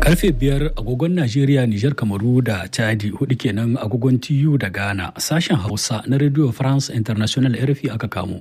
Karfe biyar agogon Najeriya, Nijar, Kamaru da Chadi hudu kenan agogon TU da Ghana sashen Hausa na Radio France International RFI aka kamo.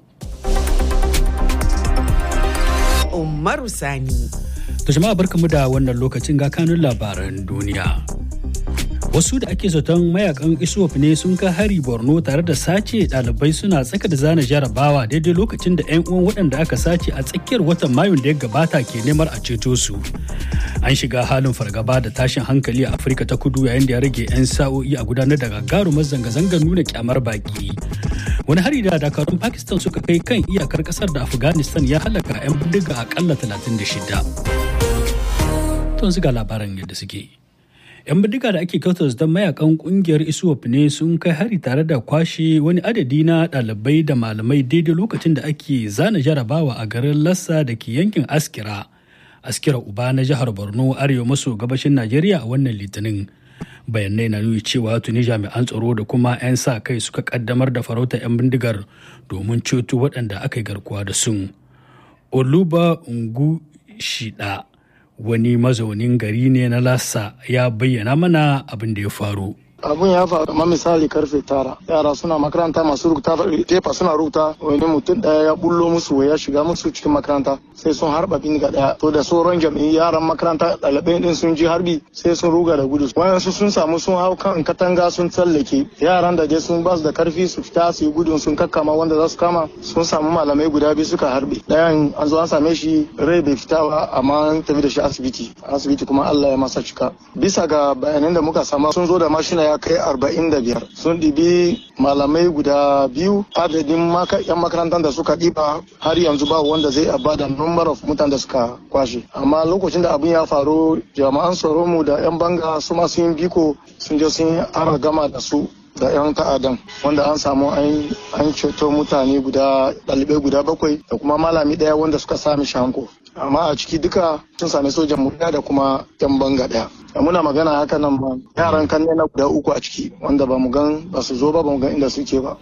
Umaru Sani. To jama'a barkamu da wannan lokacin ga kanun labaran duniya. Wasu da ake zaton mayakan ISWAP ne sun kai hari Borno tare da sace ɗalibai suna tsaka da zana jarabawa daidai lokacin da 'yan uwan waɗanda aka sace a tsakiyar watan Mayun da ya gabata ke neman a ceto su. An shiga halin fargaba da tashin hankali a Afirka ta kudu yayin da ya rage 'yan sa'o'i a gudanar da gagarumar zanga-zangar nuna kyamar baki. Wani hari da dakarun Pakistan suka kai kan iyakar kasar da Afghanistan ya halaka 'yan bindiga akalla 36. Tun ga labaran yadda suke. 'yan bindiga da ake kyautar don mayakan kungiyar iswap ne sun kai hari tare da kwashe wani adadi na ɗalibai da malamai daidai lokacin da ake zana jarabawa a garin lassa da ke yankin askira askira uba na jihar borno arewa maso gabashin najeriya a wannan litinin bayanai na nuni cewa tuni jami'an tsaro da kuma 'yan sa kai suka kaddamar da farauta 'yan bindigar domin ceto waɗanda aka yi garkuwa da sun oluba ungu shida wani mazaunin gari ne na lassa ya bayyana mana abin da ya faru abun ya faru kamar misali karfe tara yara suna makaranta masu rubuta tefa suna rubuta wani mutum daya ya bullo musu ya shiga musu cikin makaranta sai sun harba bindiga daya to da sauran jami'in yaran makaranta ɗalibai din sun ji harbi sai sun ruga da gudu wayansu sun samu sun hau kan katanga sun tsallake yaran da dai sun basu da karfi su fita su yi gudun sun kakkama wanda za su kama sun samu malamai guda biyu suka harbe dayan an zo an same shi rai bai fita ba amma an tafi da shi asibiti asibiti kuma Allah ya masa cika bisa ga bayanan da muka samu sun zo da mashina ya kai arba'in da biyar sun ɗibi malamai guda biyu adadin yan makarantar da suka ɗiba har yanzu ba wanda zai ba da number of mutane da suka kwashe amma lokacin da abin ya faru jama'an tsaro mu da yan banga su ma sun biko sun je sun ara gama da su da 'yan ta'adan wanda an samu an ceto mutane guda ɗalibai guda bakwai da kuma malami ɗaya wanda suka sami shanko amma a ciki duka sun sami sojan mu da kuma 'yan banga ɗaya da muna magana haka nan ba yaran kan na guda uku a ciki wanda ba mu gan ba su zo ba ba mu gan inda suke ba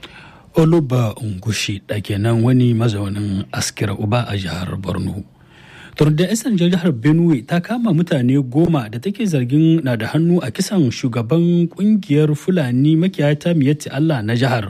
oluba ungushi da kenan wani mazaunin askira uba a jihar borno turda isan jihar benue ta kama mutane goma da take zargin na da hannu a kisan shugaban kungiyar fulani makiyata miyatti allah na jihar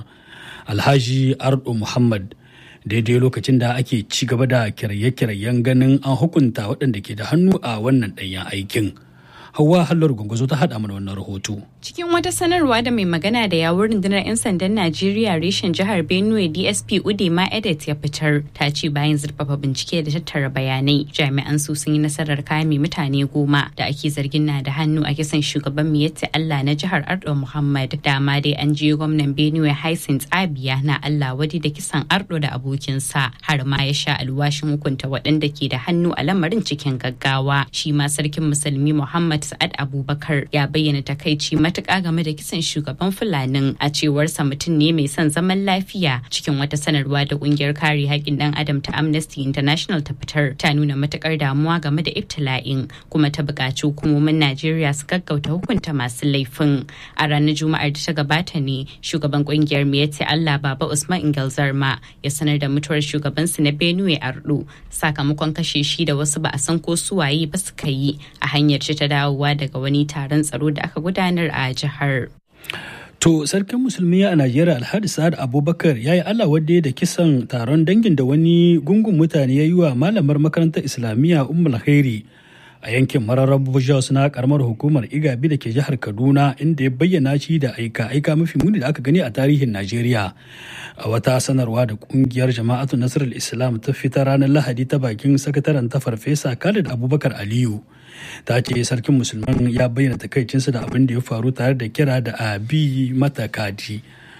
alhaji ardo muhammad daidai lokacin da ake ci gaba da kiraye-kirayen ganin an hukunta waɗanda ke da hannu a wannan ɗanyen aikin hawa hallar gunguzo ta haɗa mana wannan rahoto Cikin wata sanarwa da mai magana da yawun rundunar 'yan sandan Najeriya reshen jihar Benue DSP Udema Edet ya fitar ta ce bayan zurfafa bincike da tattara bayanai jami'an su sun yi nasarar kame mutane goma da ake zargin na da hannu a kisan shugaban Miyetti Allah na jihar Ardo Muhammad dama dai an je gwamnan Benue Hyacinth Abia na Allah wadi da kisan Ardo da abokinsa har ma ya sha alwashin hukunta waɗanda ke da hannu a lamarin cikin gaggawa shi ma sarkin musulmi Muhammad Sa'ad Abubakar ya bayyana takaici matuƙa game da kisan shugaban fulanin a cewarsa mutum ne mai son zaman lafiya cikin wata sanarwa da ƙungiyar kare haƙƙin ɗan adam ta amnesty international ta fitar ta nuna matuƙar damuwa game da ibtila'in kuma ta buƙaci hukumomin najeriya su gaggauta hukunta masu laifin a ranar juma'ar da ta gabata ne shugaban ƙungiyar miyatti allah baba usman ingalzarma ya sanar da mutuwar shugabansu na benue ardo sakamakon kashe shi da wasu ba a san ko suwaye ba suka yi a hanyar ta dawowa daga wani taron tsaro da aka gudanar a jihar. To sarkin musulmi a Najeriya Alhaji Sa'ad Abubakar ya yi Allah wadda da kisan taron dangin da wani gungun mutane ya yi wa malamar makarantar Islamiyya Ummul Khairi a yankin mararar Jos na karamar hukumar Igabi da ke jihar Kaduna inda ya bayyana shi da aika aika mafi muni da aka gani a tarihin Najeriya. A wata sanarwa da kungiyar Jama'atu Nasarar Islam ta fita ranar Lahadi ta bakin sakataren ta Farfesa Khalid Abubakar Aliyu. ta ce sarkin musulman ya bayyana takaicinsa da abin da ya faru tare da kira da a bi mata kadi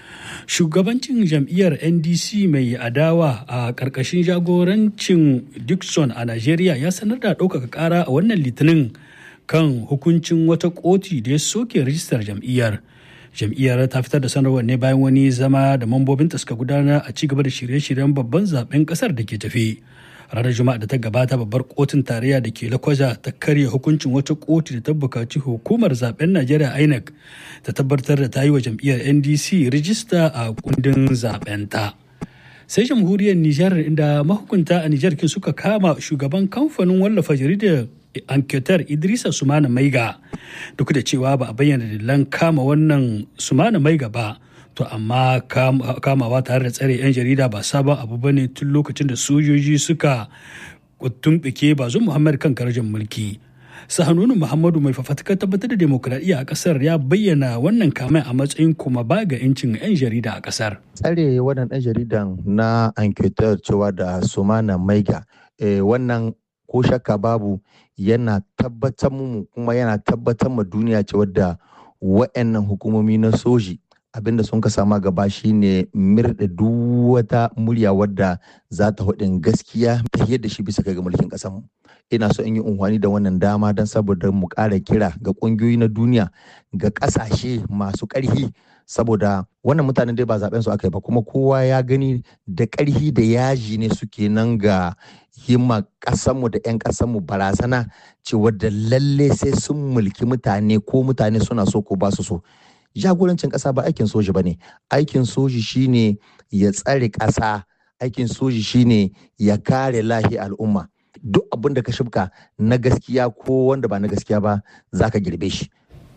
shugabancin jam'iyyar ndc mai adawa a ƙarƙashin jagorancin dixon a najeriya ya sanar da ɗaukaka ƙara a wannan litinin kan hukuncin wata koti da ya soke rijistar jam'iyyar jam'iyyar ta fitar da sanarwar ne bayan wani zama da mambobinta suka gudanar a ci gaba da shirye-shiryen babban zaben kasar da ke tafi ranar juma'a da ta gabata babbar kotun tarayya da ke lakwaja ta karya hukuncin wata kotu da ta bukaci hukumar zaben najeriya inec ta tabbatar da ta yi wa jam'iyyar ndc rijista a kundin zaben ta sai jamhuriyar nijar inda mahukunta a nijar kin suka kama shugaban kamfanin wallafa jaridar enquêteur idrisa sumana maiga duk da cewa ba a bayyana dalilan kama wannan sumana maiga ba to amma kamawa tare da tsare 'yan jarida ba sabon abu bane tun lokacin da sojoji suka tumɓike bazu muhammad kan karjin mulki sahanunu muhammadu mai fafatakar tabbatar da demokuraɗiyya a ƙasar ya bayyana wannan kamai a matsayin kuma ba ga 'yancin 'yan jarida a ƙasar tsare wannan ɗan jaridan na enquêteur cewa da sumana maiga wannan ko shakka babu yana tabbatar mu kuma yana tabbatar ma duniya cewa da wa'annan hukumomi na soji abinda sun ka sama gaba shine mirda duk wata murya wadda za ta hudin gaskiya fiye da shi bisa ga mulkin mu ina so in yi unhwani da wannan dama don saboda mu ƙara kira ga ƙungiyoyi na duniya ga ƙasashe masu ƙarfi saboda wannan mutanen dai ba zaben su aka yi ba kuma kowa ya gani da ƙarfi da yaji ne suke nan ga himma ƙasanmu da 'yan ƙasanmu barazana cewa da lalle sai sun mulki mutane ko mutane suna so ko ba su so jagorancin ƙasa ba aikin soji ba ne aikin soji shine ya tsare ƙasa aikin soji shine ya kare lahi al'umma duk abin da ka shibka na gaskiya ko wanda ba na gaskiya ba za ka girbe shi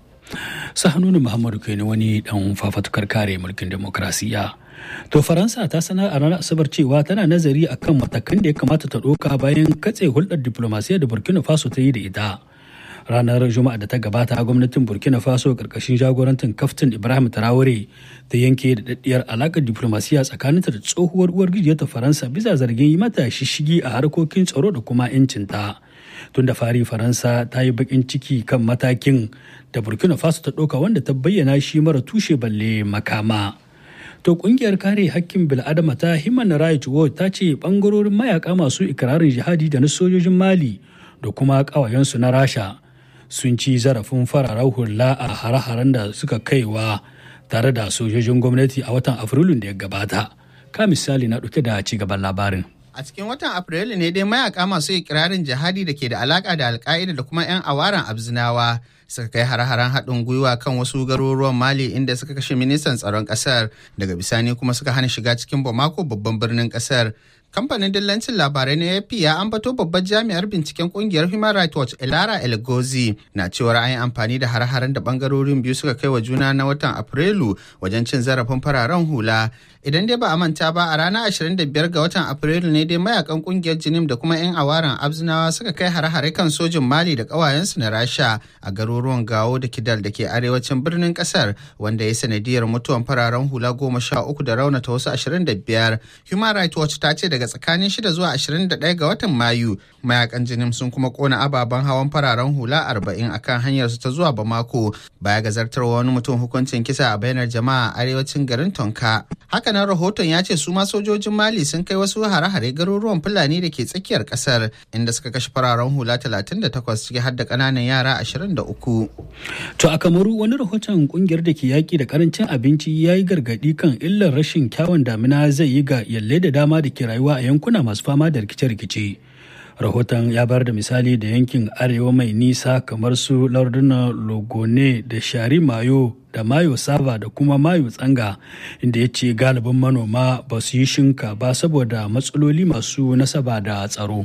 sahanunu muhammadu kai wani dan fafatukar kare mulkin demokrasiya to faransa ta sanar a ranar asabar cewa tana nazari akan matakan da ya kamata ta ɗauka bayan katse hulɗar diplomasiya da burkina faso ta yi da ita ranar juma'a da ta gabata gwamnatin burkina faso karkashin jagorantin kaftin ibrahim traore ta yanke da daddiyar alakar diplomasiya tsakaninta da tsohuwar uwar ta faransa bisa zargin yi mata shishigi a harkokin tsaro da kuma 'yancinta tun da fari faransa ta yi bakin ciki kan matakin da burkina faso ta ɗauka wanda ta bayyana shi mara tushe balle makama to kungiyar kare hakkin bil'adama ta human rights watch ta ce bangarorin mayaka masu ikirarin jihadi da na sojojin mali da kuma ƙawayensu na rasha sun ci zarafin fararen hula a hare-haren da suka kaiwa tare da sojojin gwamnati a watan afrilun da ya gabata ka misali na ɗauke da ci gaban labarin A cikin watan Afrilu ne dai mayaka masu ikirarin jihadi da ke da alaka da alka'ida da kuma 'yan awaran abzinawa suka kai hare-haren haɗin gwiwa kan wasu garuruwan Mali inda suka kashe ministan tsaron ƙasar daga bisani kuma suka hana shiga cikin Bamako babban birnin ƙasar. Kamfanin dillancin labarai na AP ya ambato babbar jami'ar binciken kungiyar Human Rights Watch Elara Elgozi na cewar an yi amfani da hare-haren da bangarorin biyu suka kai wa juna na watan Afrilu wajen cin zarafin fararen hula. Idan dai ba a manta ba a ranar 25 ga watan Afrilu ne dai mayakan kungiyar Jinim da kuma 'yan awaran Abzinawa suka kai hare-hare kan sojin Mali da kawayensu na Rasha a garuruwan Gawo da Kidal da ke arewacin birnin kasar wanda ya sanadiyar mutuwan fararen hula goma sha uku da raunata wasu 25. Human Rights Watch ta ce daga tsakanin 6 zuwa 21 ga watan Mayu mayakan Jinim sun kuma kona ababen hawan fararen hula 40 akan hanyar su ta zuwa Bamako baya ga zartarwa wani mutum hukuncin kisa a bainar jama'a a arewacin garin Tonka. Hakanan rahoton ya ce su ma sojojin Mali sun kai wasu hare-hare garuruwan Fulani da ke tsakiyar kasar inda suka kashe fararen hula 38 ciki har da ƙananan yara 23. To a Kamaru wani rahoton kungiyar da ke yaƙi da karancin abinci ya yi gargaɗi kan illar rashin kyawun damina zai yi ga yalle da dama da ke rayuwa a yankuna masu fama da rikice-rikice. rahoton ya bayar da misali da yankin arewa mai nisa kamar su lardunan logone da shari mayo da mayo sava da kuma mayo tsanga inda ya ce galibin manoma ba su yi shinka ba saboda matsaloli masu nasaba da tsaro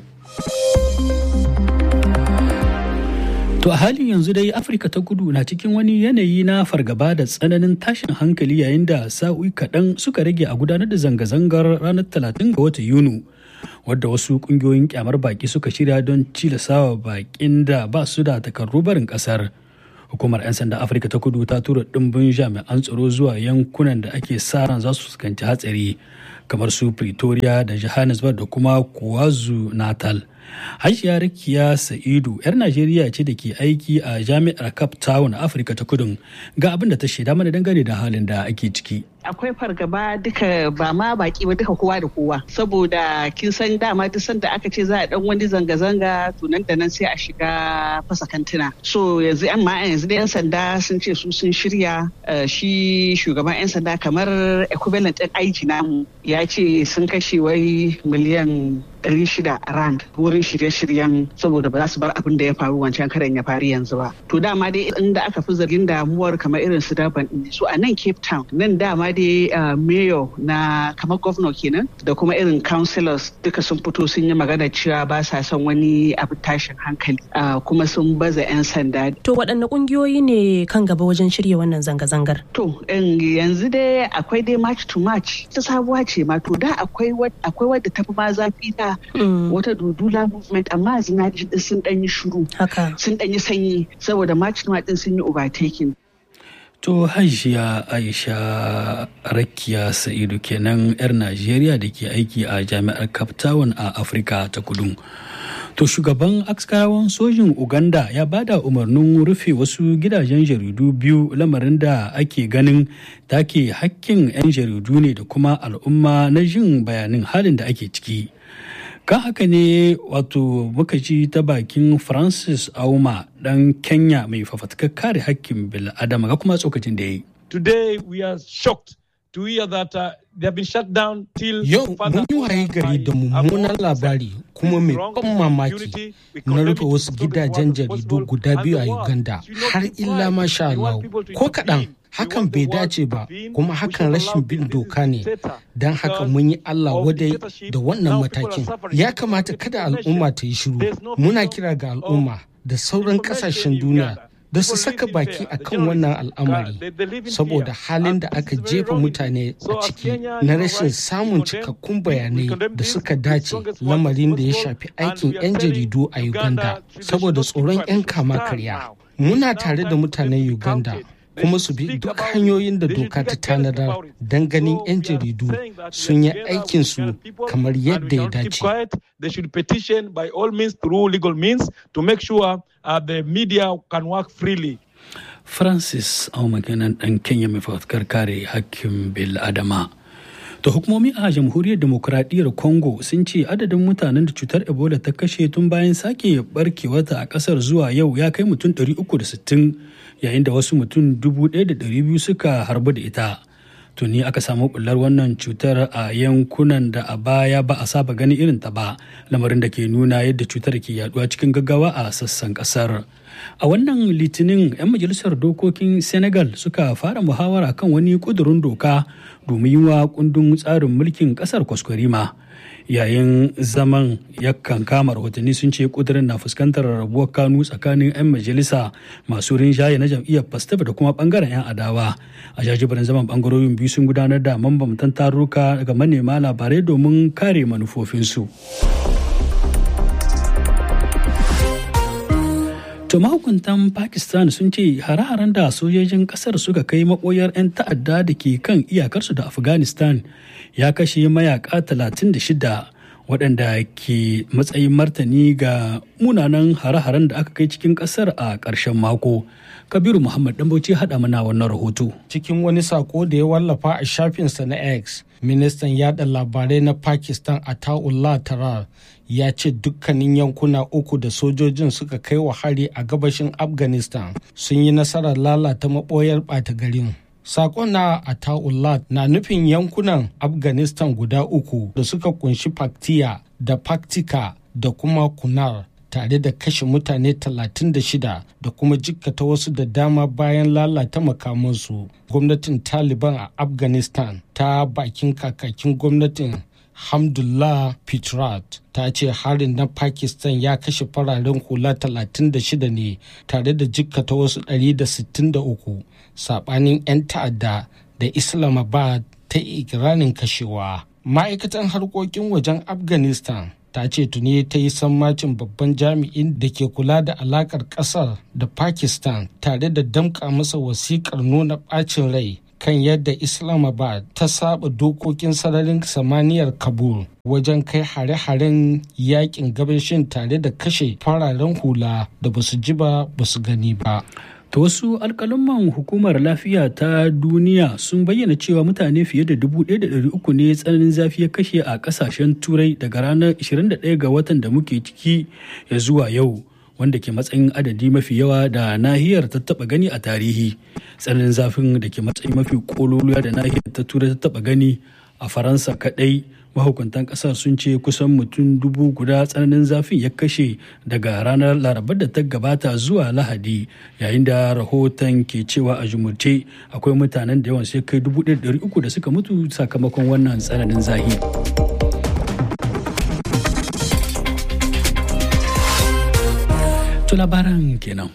To a halin yanzu dai Afirka ta kudu na cikin wani yanayi na fargaba da tsananin tashin hankali yayin da sa'o'i kaɗan suka rage a gudanar da zanga-zangar ranar 30 ga watan Yuni. wadda wasu kungiyoyin kyamar baki suka shirya don cilasawa bakin da ba su da takardu barin kasar hukumar 'yan sanda afirka ta kudu ta tura dimbin jami'an tsaro zuwa yankunan da ake sa ran za su fuskanci hatsari kamar su pretoria da johannesburg da kuma kuwazu natal hajiya rakiya sa'idu 'yar najeriya ce da ke aiki a jami'ar cape town afirka ta kudu ga abin da ta shaida mana dangane da halin da ake ciki akwai fargaba duka ba ma baki ba duka kowa da kowa saboda kin san dama duk sanda aka ce za a dan wani zanga-zanga to nan da nan sai a shiga fasa kantuna so yanzu yan ma yanzu da yan sanda sun ce su sun shirya shi shugaban yan sanda kamar equivalent din aiki namu ya ce sun kashe wai miliyan ɗari shida rand wurin shirye-shiryen saboda ba za su bar abin da ya faru wancan karen ya faru yanzu ba to dama dai inda aka fi zargin damuwar kamar irin su daban ɗin su a nan cape town nan dama dai mayor na kamar governor kenan da kuma irin councillors duka sun fito sun yi magana cewa ba sa son wani abu tashin hankali kuma sun baza 'yan sanda to waɗanne ƙungiyoyi ne kan gaba wajen shirya wannan zanga-zangar to yanzu dai akwai dai march to march ta sabuwa ce ma to da akwai wadda ta fi ma zafi ta wata dudula movement amma zina sun dan yi shuru sun dan yi sanyi saboda march to march din sun yi overtaking To hajiya Aisha Rakiya Sa'idu kenan 'yar Najeriya da ke aiki a jami'ar Cape Town a Afirka ta kudu. To shugaban askarawan sojin Uganda ya bada umarnin rufe wasu gidajen jaridu biyu lamarin da ake ganin take hakkin 'yan jaridu ne da kuma al'umma na jin bayanin halin da ake ciki. kan haka ne wato muka ji ta bakin francis auma dan kenya mai fafatkar kare hakkin bil'adama ga kuma tsokacin da ya yi today we are shocked to hear that uh, they have been shut down till Yau mun yi waye gari da mummunan labari kuma mai ban mamaki na rufe wasu gidajen jaridu guda biyu a Uganda har illa masha Allah ko kaɗan hakan bai dace ba kuma hakan rashin bin doka ne don haka mun yi Allah wadai da wannan matakin ya kamata kada al'umma ta yi shiru muna kira ga al'umma da sauran kasashen duniya da su saka baki a kan wannan al'amari saboda halin da aka jefa mutane a ciki na rashin samun cikakkun bayanai da suka dace lamarin da ya shafi aikin 'yan jaridu a uganda saboda tsoron 'yan kama karya muna tare da mutanen uganda kuma su bi duk hanyoyin da doka ta tanadar don ganin 'yan jaridu sun yi aikinsu kamar yadda ya dace. They should petition by all means through legal means to make sure uh, the media can work freely. Francis Aumakenan ɗan Kenya mai fafutukar kare hakkin bil Adama. To hukumomi a jamhuriyar demokuraɗiyyar Congo sun ce adadin mutanen da cutar Ebola ta kashe tun bayan sake barkewata a ƙasar zuwa yau ya kai mutum 360 yayin da wasu mutum 1,200 suka harbu da ita. Tuni aka samu bullar wannan cutar a yankunan da a baya ba a saba ganin irin ta ba, lamarin da ke nuna yadda cutar ke yaduwa cikin gaggawa a sassan ƙasar. A wannan litinin 'yan majalisar dokokin Senegal suka fara muhawara kan wani kudurin doka domin yi wa kundin tsarin mulkin kasar kwaskwarima. Yayin zaman yakan kama rahotanni sun ce kudurin na fuskantar rabuwar kanu tsakanin 'yan majalisa masu rinjaye na jam'iyyar Pastef da kuma bangaren 'yan adawa. A jajibirin zaman bangarorin biyu sun gudanar da mambamtan taruka ga manema labarai domin kare manufofinsu. To mahukuntan Pakistan sun ce hare-haren da sojojin kasar suka kai maboyar 'yan ta'adda da ke kan iyakarsu da Afghanistan ya kashe mayaka 36 waɗanda ke matsayin martani ga munanan hare-haren da aka kai cikin kasar a ƙarshen mako. Kabiru Muhammad Dambauci haɗa mana wannan rahoto. Cikin wani sako da ya wallafa a shafinsa na X, ministan yada labarai na Pakistan Ataullah Tarar ya ce dukkanin yankuna uku da sojojin suka kai wa hari a gabashin afghanistan sun yi nasarar lalata maɓoyar ɓata garin Sakon na Ataullah na nufin yankunan Afghanistan guda uku da suka kunshi Paktiya da Paktika da kuma Kunar tare da kashe mutane 36 da kuma jikkata wasu da dama bayan lalata makamansu. Gwamnatin Taliban a Afghanistan ta bakin kakakin gwamnatin Hamdullah Pitrat ta ce harin na Pakistan ya kashe fararen hula 36 ne tare da jikkata wasu 163 sabanin 'yan ta'adda da Islamabad ta ikirarin kashewa. Ma'aikatan harkokin wajen Afghanistan ta ce tuni ta yi sammacin babban jami'in da ke kula da alakar kasar da Pakistan tare da damƙa masa wasiƙar nuna ɓacin rai kan yadda Islamabad ta saba dokokin sararin samaniyar Kabul wajen kai hare-haren yakin gabashin tare da kashe fararen hula da basu ji ba basu gani ba. Ta wasu alkalumman hukumar lafiya ta duniya sun bayyana cewa mutane fiye da 1,300 ne tsananin zafi ya kashe a kasashen turai daga ranar 21 ga watan da muke ciki ya zuwa yau. wanda ke matsayin adadi mafi yawa da nahiyar ta taba gani a tarihi tsananin zafin da ke matsayin mafi kololuwa da nahiyar ta turai ta taba gani a faransa kadai mahukuntan kasar sun ce kusan mutum dubu guda tsananin zafin ya kashe daga ranar larabar da ta gabata zuwa lahadi yayin da rahoton ke cewa a jumurce akwai mutanen da yawan sai kai dubu uku da suka mutu sakamakon wannan tsananin zahi. To labaran kenan.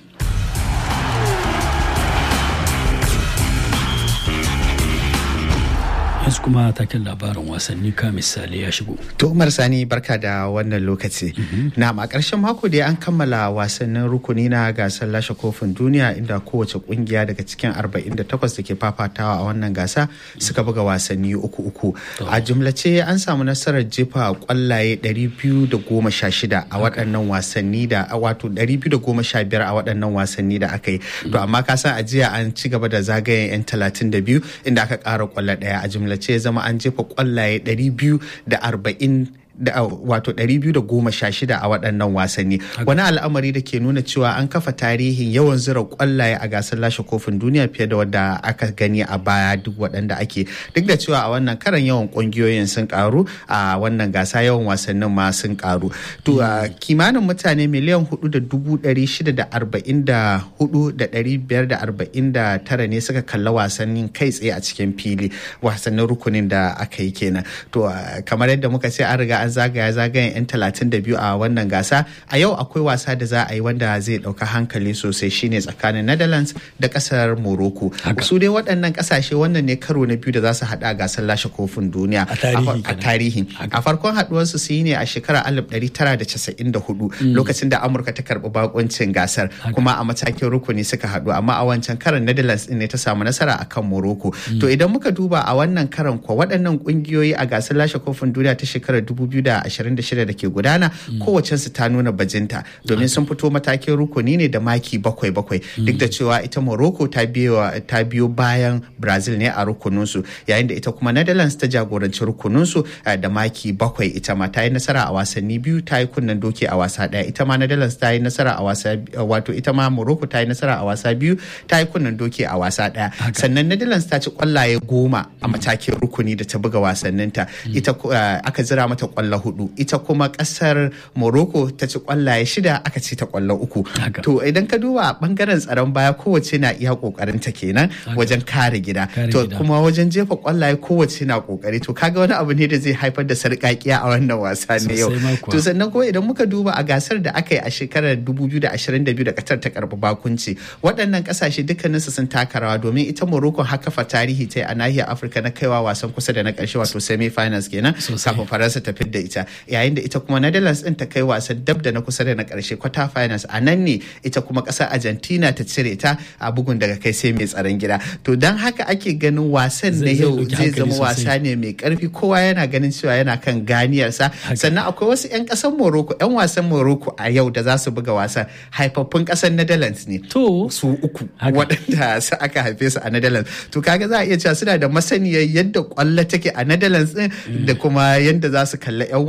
yanzu kuma taken labarin wasanni ka misali ya shigo. To Umar Sani barka da wannan lokaci. Na a ƙarshen mako da an kammala wasannin rukuni na gasar lashe kofin duniya inda kowace kungiya daga cikin 48 da ke fafatawa a wannan gasa suka buga wasanni uku uku. A jumlace an samu nasarar jefa kwallaye 216 a waɗannan wasanni da wato 215 a waɗannan wasanni da aka yi. To amma ka san ajiya an ci gaba da zagayen 'yan 32 inda aka ƙara kwallo ɗaya a jumlace ce zama an jefa kwallaye 240 da wato 216 a waɗannan wasanni wani al'amari da ke nuna cewa an kafa tarihin yawan zira kwallaye a gasar lashe kofin duniya fiye da wadda aka gani a baya duk waɗanda ake duk da cewa a wannan karan yawan ƙungiyoyin sun karu a wannan gasa yawan wasannin ma sun karu to kimanin mutane miliyan hudu da dubu ɗari shida da arba'in da hudu da ɗari biyar da arba'in da tara ne suka kalla wasannin kai tsaye a cikin fili wasannin rukunin da aka yi kenan to kamar yadda muka ce an riga an zagaya zagayen 'yan talatin da biyu a wannan gasa a yau akwai wasa da za a yi wanda zai ɗauka hankali sosai shine tsakanin netherlands da ƙasar morocco su dai waɗannan ƙasashe wannan ne karo na biyu da za su haɗa a gasar lashe kofin duniya a tarihi a farkon haɗuwarsu su yi ne a shekarar 1994 lokacin da amurka ta karɓi bakoncin gasar kuma a matakin rukuni suka haɗu amma a wancan karan netherlands ne ta samu nasara akan morocco to idan muka duba a wannan karan kuwa waɗannan ƙungiyoyi a gasar lashe kofin duniya ta shekarar 2026 da ke gudana kowacensu ta nuna bajinta domin sun fito matakin rukuni ne da maki bakwai bakwai duk da cewa ita morocco ta biyo bayan brazil ne a rukuninsu yayin da ita kuma netherlands ta jagoranci rukuninsu da maki bakwai ita ma ta yi nasara a wasanni biyu ta yi kunnen doki a wasa daya ita ma netherlands ta yi nasara a wasa wato ita ma morocco ta yi nasara a wasa biyu ta yi kunnen doki a wasa daya sannan netherlands ta ci kwallaye goma a matakin rukuni da ta buga wasanninta ita aka zira mata kwallo hudu ita kuma kasar morocco ta ci kwallaye shida aka ci ta kwallo uku to idan ka duba bangaren tsaron baya kowace na iya kokarin ta kenan wajen kare gida to kuma wajen jefa kwallaye kowace na kokari to kaga wani abu ne da zai haifar da sarkakiya a wannan wasa ne yau to sannan kuma idan muka duba a gasar da aka yi a shekarar 2022 da katar ta karbi bakunci waɗannan kasashe dukkaninsu sun taka rawa domin ita morocco haka fa tarihi ta a nahiyar afirka na kaiwa wasan kusa da na ƙarshe wato semi finals kenan kafin faransa ta fidda ita yayin da ita kuma netherlands din ta kai wasan dab da na kusa da na karshe quarter finals a nan ne ita kuma kasar argentina ta cire ta a bugun daga kai sai mai tsaron gida to don haka ake ganin wasan na yau zai zama wasa ne mai karfi kowa yana ganin cewa yana kan ganiyarsa sannan akwai wasu 'yan kasar morocco 'yan wasan morocco a yau da za su buga wasan haifaffun kasar netherlands ne to su uku waɗanda su aka haife su a netherlands to kaga za a iya cewa suna da masaniyar yadda kwallo take a netherlands din da kuma yadda za su kalla 'yan